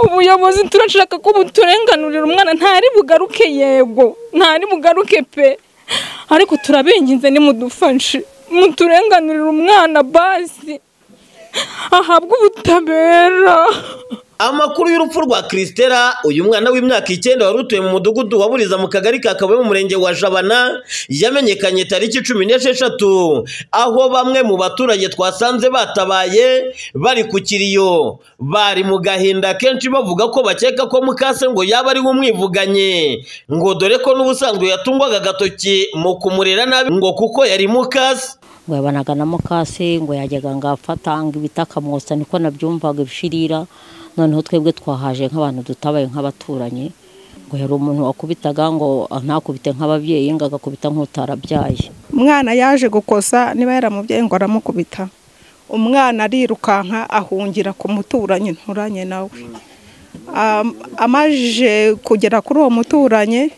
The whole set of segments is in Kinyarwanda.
ubuyobozi turashaka ko buturenganurira umwana ntari bugaruke yego ntari bugaruke pe ariko turabinginze nimudufashe muturenganurire umwana basi ahabwe ubutabera amakuru y'urupfu rwa Christella uyu mwana w'imyaka icyenda wari utuye mu mudugudu waburiza mu kagari ka Kabuye mu murenge wa Jabana yamenyekanye tariki cumi n'esheshatu aho bamwe mu baturage twasanze batabaye bari ku kiriyo bari mu gahinda kenshi bavuga ko bakeka ko mukase ngo yaba ari we umwivuganye ngo dore ko n'ubusanzwe yatungwaga agatoki mu kumurera nabi ngo kuko yari mukase ngo yabanaga na mukase ngo yajyaga ngo afatanga ibiti akamwotsa niko nabyumvaga ibishirira noneho twebwe twahaje nk'abantu dutabaye nk'abaturanyi ngo yari umuntu wakubitaga ngo ntakubite nk'ababyeyi ngo agakubita nk'utarabyaye umwana yaje gukosa niba yaramubyaye ngo aramukubita umwana arirukanka ahungira ku muturanyi nturanye nawe amajije kugera kuri uwo muturanyi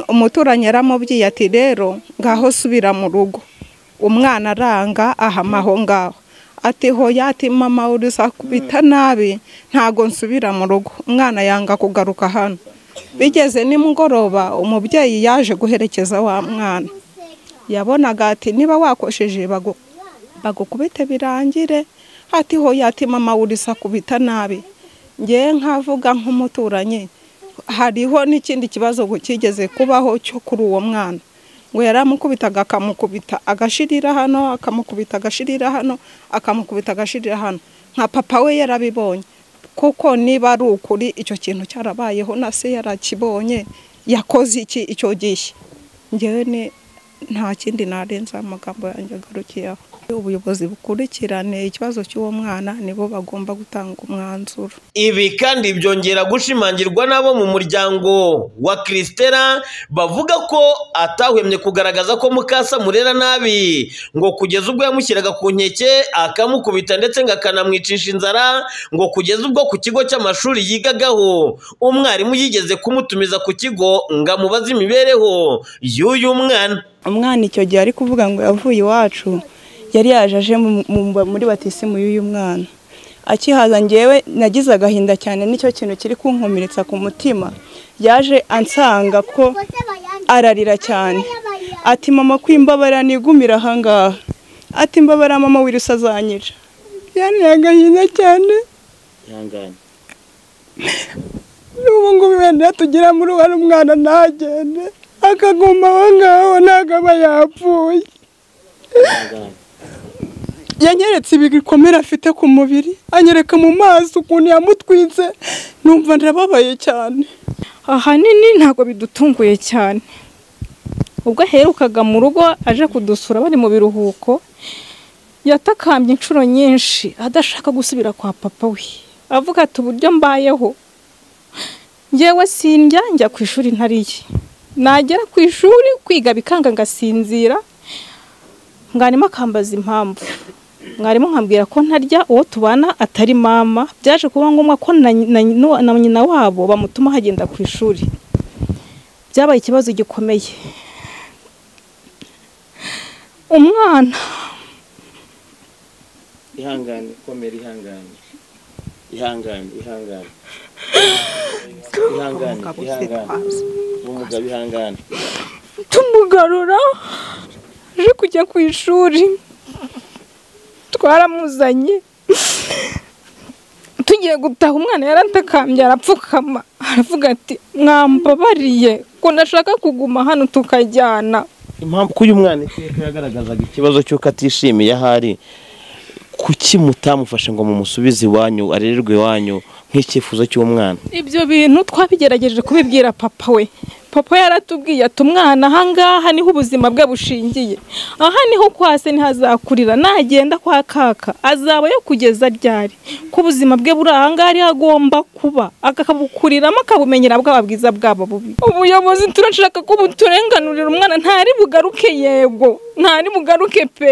umuturanyi yaramubwiye ati rero ngaho subira mu rugo umwana aranga ahama aho ngaho ati hoya ati mama urusakubita nabi ntago nsubira mu rugo umwana yanga kugaruka hano bigeze nimugoroba umubyeyi yaje guherekeza wa mwana yabonaga ati niba wakosheje bagukubite birangire ati hoya ati mama urusakubita nabi ngewe nkavuga nk'umuturanyi hariho n'ikindi kibazo kigeze kubaho cyo kuri uwo mwana ngo yaramukubitaga akamukubita agashirira hano akamukubita agashirira hano akamukubita agashirira hano nka papa we yarabibonye kuko niba ari ukuri icyo kintu cyarabayeho na se yarakibonye yakoze iki icyo gihe ngewe ni nta kindi narenza amagambo yanjye agarukiyeho ubuyobozi bukurikirane ikibazo cy'uwo mwana nibo bagomba gutanga umwanzuro ibi kandi byongera gushimangirwa n'abo mu muryango wa Christella bavuga ko atahwemye kugaragaza ko mukasa murera nabi ngo kugeza ubwo yamushyiraga ku nkeke akamukubita ndetse ngo akanamwicisha inzara ngo kugeza ubwo ku kigo cy'amashuri yigagaho umwarimu yigeze kumutumiza ku kigo ngo amubaze imibereho y'uyu mwana umwana icyo gihe ari kuvuga ngo yavuye iwacu yari yaje aje muri batisimu y'uyu mwana akihaza ngewe nagize agahinda cyane nicyo kintu kiri kunkomeretsa ku mutima yaje ansanga ko ararira cyane ati mama kwimbabara nigumira ahangaha ati mbabara mama wiruse azanyica yani agahinda cyane n'ubu ngubu wenda tugera muri uwo mwana ntagende akaguma aho ngaho ntabwo aba yapfuye yanyeretse ibikomere afite ku mubiri anyereka mu maso ukuntu yamutwitse numva narababaye cyane ahanini ntabwo bidutunguye cyane ubwo aherukaga mu rugo aje kudusura bari mu biruhuko yatakambye inshuro nyinshi adashaka gusubira kwa papa we avuga ati uburyo mbayeho ngewe sindya njya ku ishuri ntariye nagera ku ishuri kwiga bikanga ngasinzira mwarimu akambaza impamvu mwarimu nkambwira ko ntarya uwo tubana atari mama byaje kuba ngombwa ko na nyina wabo bamutuma hagenda ku ishuri byabaye ikibazo gikomeye umwana ihangane ikomere ihangane ihangane ihangane ihangane ihangane umugabo ihangane tumugarura aje kujya ku ishuri twaramuzanye tugiye gutaha umwana yaratakambye arapfukama aravuga ati mwambabariye ko nashaka kuguma hano tukajyana impamvu ko uyu mwana iteka yagaragazaga ikibazo cy'uko atishimiye aho ari kuki mutamufashe ngo mumusubize iwanyu arererwe iwanyu nk'icyifuzo cy'umwana ibyo bintu twabigerageje kubibwira papa we papa yaratubwiye ati umwana ahangaha niho ubuzima bwe bushingiye aha niho kwa se niho azakurira nagenda kwa kaka azaba yo kugeza ryari ko ubuzima bwe buri ahangaha ariho agomba kuba akabukuriramo akabumenyera bwaba bwiza bwaba bubi ubuyobozi turashaka ko buturenganurira umwana ntari bugaruke yego ntari bugaruke pe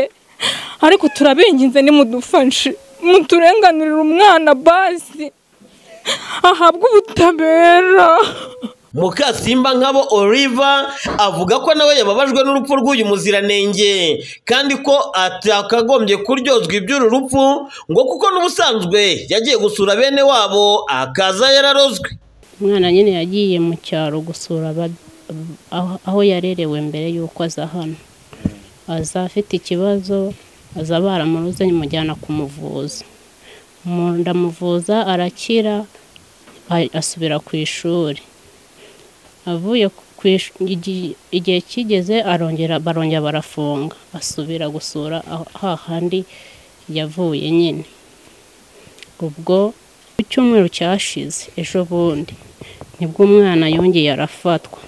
ariko turabinginze nimudufashe muturenganurire umwana basi ahabwe ubutabera mukasimba nkabo oliva avuga ko nawe yababajwe n'urupfu rw'uyu muziranenge kandi ko atakagombye kuryozwa iby'uru rupfu ngo kuko n'ubusanzwe yagiye gusura bene wabo akaza yararozwe umwana nyine yagiye mu cyaro gusura aba- aho- aho yarerewe mbere y'uko aza hano aza afite ikibazo aza baramuruze mujyana kumuvuza Mu- ndamuvuza arakira a- asubira ku ishuri avuye ku ish- igi- igihe kigeze arongera barongera barafunga asubira gusura aho- hahandi yavuye nyine ubwo ku cyumweru cyashize ejo bundi nibwo umwana yongeye arafatwa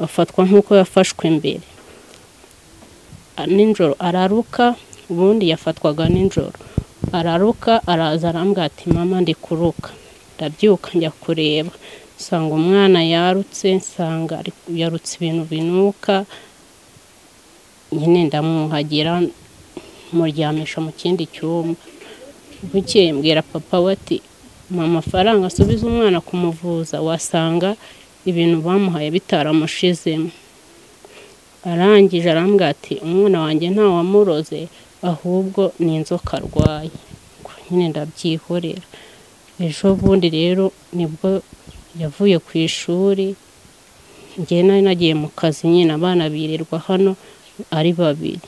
afatwa nk'uko yafashwe mbere A- nijoro araruka ubundi yafatwaga nijoro araruka araza arambwira ati mama ndi kuruka ndabyuka njya kureba nsanga umwana yarutse nsanga ari- yarutse ibintu binuka nyine ndamwuhagira muryamisha mu kindi cyumba bukeye mbwira papa we ati mu amafaranga asubiza umwana kumuvuza wasanga ibintu bamuhaye bitaramushizemo arangije arambwira ati umwana wanjye ntawamuroze ahubwo ni inzoka arwaye Ubwo nyine ndabyihorera ejo bundi rero nibwo yavuye ku ishuri njye nari nagiye mu kazi nyine abana birirwa hano ari babiri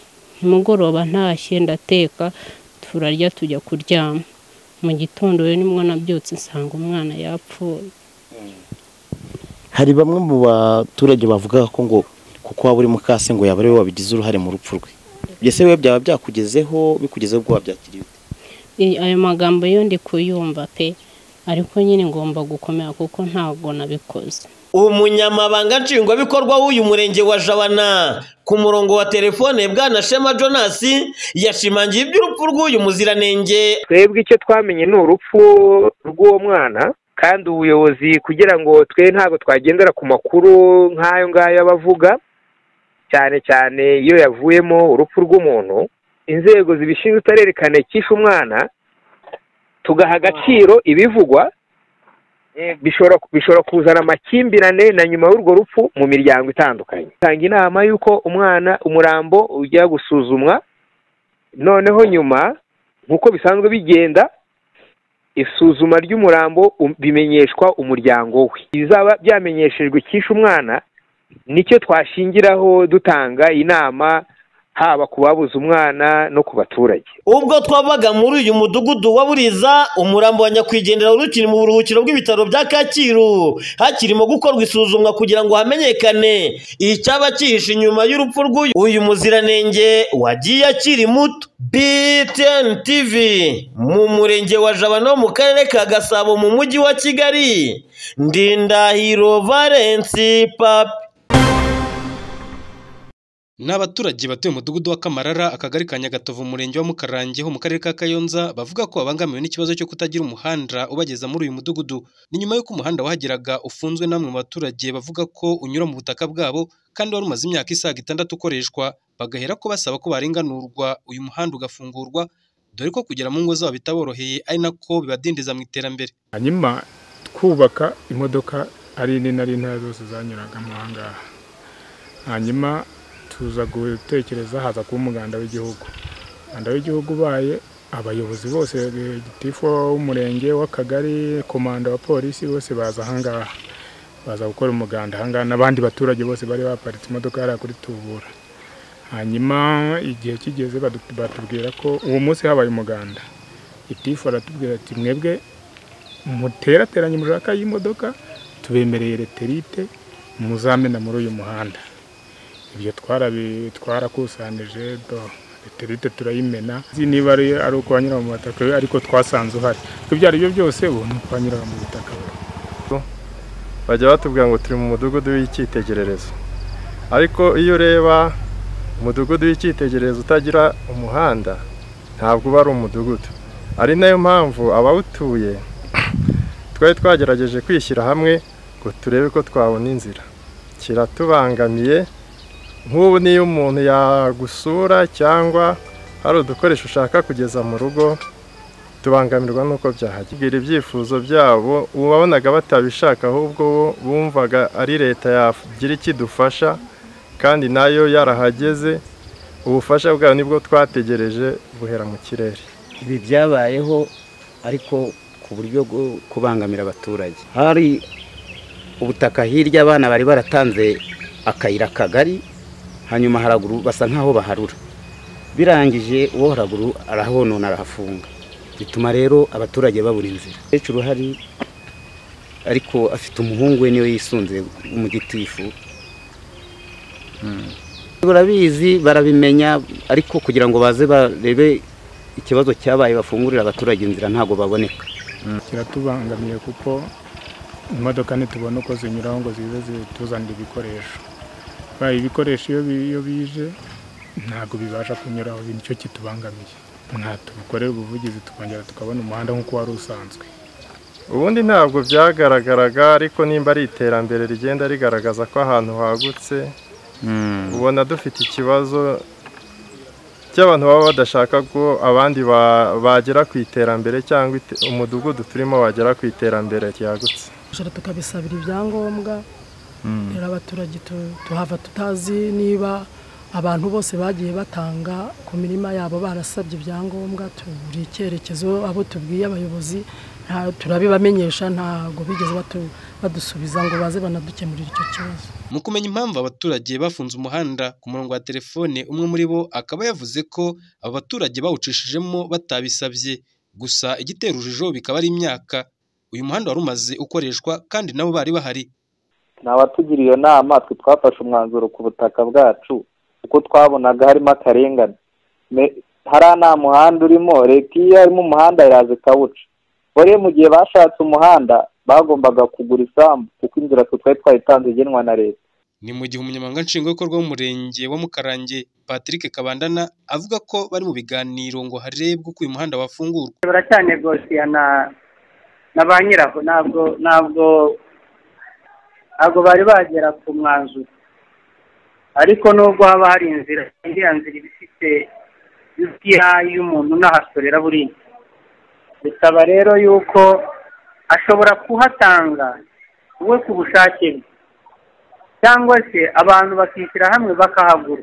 nimugoroba ntashye ndateka turarya tujya kuryama mu gitondo rero nibwo nabyutse nsanga umwana yapfuye hari bamwe mu baturage bavuga ko ngo kuko waba uri mukase ngo yaba ari we wabigize uruhare mu rupfu rwe byose we byaba byakugezeho bikugezeho ubwo wabyakiriye ute I- ayo magambo yo ndi kuyumva pe ariko nyine ngomba gukomera kuko ntabwo nabikoze umunyamabanga nshingwabikorwa w'uyu murenge wa jabana ku murongo wa telefone bwana shema jonas yashimangiye iby'urupfu rw'uyu muziranenge twebwe icyo twamenye ni urupfu rw'uwo mwana kandi ubuyobozi kugira ngo twe ntabwo twagendera ku makuru nk'ayo ngayo abavuga cyane cyane iyo yavuyemo urupfu rw'umuntu inzego zibishinzwe utarerekana ikishe umwana tugaha agaciro ibivugwa eh, bishobora bishobora kuzana amakimbirane na nyuma y'urwo rupfu mu miryango itandukanye tanga inama y'uko umwana umurambo ujya gusuzumwa noneho nyuma nk'uko bisanzwe bigenda isuzuma ry'umurambo um- bimenyeshwa umuryango we bizaba byamenyeshejwe icyishe umwana nicyo twashingiraho dutanga inama haba ku babuze umwana no ku baturage ubwo twavaga muri uyu mudugudu wa buriza umurambo wa nyakwigendera wari ukiri mu buruhukiro bw'ibitaro bya kacyiru hakirimo gukorwa isuzumwa kugira ngo hamenyekane icyaba cyihishe inyuma y'urupfu rw'uyu uyu muziranenge wagiye akiri muto btn tv mu murenge wa jabana wo mu karere ka gasabo mu mujyi wa kigali ndindahiro valensi papi Ni abaturage batuye umudugudu wa Kamarara akagari ka Nyagatovu umurenge wa Mukarange ho mu karere ka Kayonza bavuga ko babangamiwe n'ikibazo cyo kutagira umuhanda ubageza muri uyu mudugudu ni nyuma y'uko umuhanda wahageraga ufunzwe n'amwe mu baturage bavuga ko unyura mu butaka bwabo kandi wari umaze imyaka isaga itandatu ukoreshwa bagahera ko basaba ko barenganurwa uyu muhanda ugafungurwa dore ko kugera mu ngo zabo bitaboroheye ari nako bibadindiza mu iterambere hanyuma twubaka imodoka ari nini ari ntoya zose zanyuragamo aha ngaha hanyuma tuza gutekereza haza kuba umuganda w'igihugu umuganda w'igihugu ubaye abayobozi bose eh, gitifu w'umurenge w'akagari komanda wa polisi bose baza aha ngaha baza gukora umuganda aha ngaha n'abandi baturage bose bari baparitse imodoka hariya kuri tubura hanyuma igihe kigeze badu- batubwira ko uwo munsi habaye umuganda gitifu aratubwira ati mwebwe muterateranye mushaka y'imodoka tubemereye reterite muzamena muri uyu muhanda ibyo twarabi- twarakusanije do reterite turayimena Nzi niba ari ari uko wanyura mu butaka ariko twasanze uhari ibyo ibyo ari byo byose ubu ni uko wanyura mu butaka bajya batubwira ngo turi mu mudugudu w'icyitegererezo ariko iyo ureba umudugudu w'icyitegererezo utagira umuhanda ntabwo uba ari umudugudu ari nayo mpamvu abawutuye twari twagerageje kwishyira hamwe ngo turebe ko twabona inzira kiratubangamiye nk'ubu niyo umuntu yagusura cyangwa hari udukoresho ushaka kugeza mu rugo tubangamirwa n'uko byahagera ibyifuzo byabo ubabonaga batabishaka ahubwo bo bumvaga ari leta yagira ikidufasha kandi nayo yarahageze ubufasha bwayo nibwo twategereje buhera mu kirere ibi byabayeho ariko ku buryo bwo kubangamira abaturage hari ubutaka hirya abana bari baratanze akayira kagari hanyuma haraguru basa nk'aho baharura birangije uwo haraguru arahabonona arahafunga bituma rero abaturage babura inzira umukecuru uhari ariko afite umuhungu we niwe yisunze w'umugitifu barabizi barabimenya ariko kugira ngo baze barebe ikibazo cyabaye bafungurira abaturage inzira ntabwo baboneka kiratubangamiye kuko imodoka ntitubona uko zinyuraho ngo zize zituzanire ibikoresho baye ibikoresho iyo bije ntabwo bibasha kunyuraho nicyo kitubangamiye mwatubikorera ubuvugizi tukongera tukabona umuhanda nk'uko wari usanzwe ubundi ntabwo byagaragaraga ariko nimba ari iterambere rigenda rigaragaza ko ahantu hagutse ubona dufite ikibazo cy'abantu baba badashaka ko abandi bagera ku iterambere cyangwa umudugudu turimo wagera ku iterambere ryagutse tukabisabira ibyangombwa rero abaturage tuhava tutazi niba abantu bose bagiye batanga ku mirima yabo barasabye ibyangombwa tubura icyerekezo abo tubwiye abayobozi turabibamenyesha ntabwo bigeze badusubiza ngo baze banadukemurire icyo kibazo mu kumenya impamvu abaturage bafunze umuhanda ku murongo wa telefone umwe muri bo akaba yavuze ko aba baturage bawucishijemo batabisabye gusa igitera urujijo bikaba ari imyaka uyu muhanda wari umaze ukoreshwa kandi nabo bari bahari ni abatugiriye iyo nama twe twafashe umwanzuro ku butaka bwacu kuko twabonaga harimo akarengane hariya nta muhanda urimo leta iyo harimo umuhanda iraza ikawuca bore mu gihe bashatse umuhanda bagombaga kugura isambu kuko inzira twari twayitanze igenwa na leta ni mu gihe umunyamabanga nshingwabikorwa w'umurenge wa mukarange patrick kabandana avuga ko bari mu biganiro ngo harebwe uko uyu muhanda wafungurwa baracyane na na ba nyiraho ntabwo ntabwo ntabwo bari bagera ku mwanzuro ariko nubwo haba hari inzira iriya nzira iba ifite iyayo y'umuntu unahasorera buriya bisaba rero yuko ashobora kuhatanga we ku bushake bwe cyangwa se abantu bakishyira hamwe bakahagura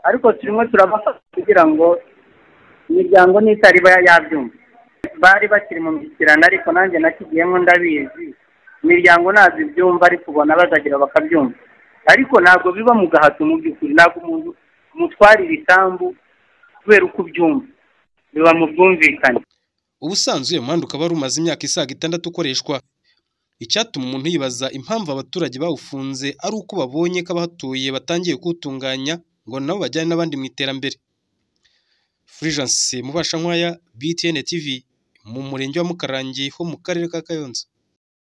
ariko turimo turabafasha kugira ngo imiryango n'itariba yabyumva bari bakiri mu mishyikirano ariko nanjye nakigiyemo ndabizi imiryango ntabwo ibyumva ariko ubona bazagira bakabyumva ariko ntabwo biba mu gahato mu by'ukuri ntabwo umuntu umutwarira isambu kubera uko ubyumva biba mu bwumvikane ubusanzwe uyu muhanda ukaba wari umaze imyaka isaga itandatu ukoreshwa icyatuma umuntu yibaza impamvu abaturage bawufunze ari uko babonye ko abahatuye batangiye kuwutunganya ngo nabo bajyane n'abandi mu iterambere furijanse mubasha nkwaya btn tv mu murenge wa mukarangi ho mu karere ka kayonza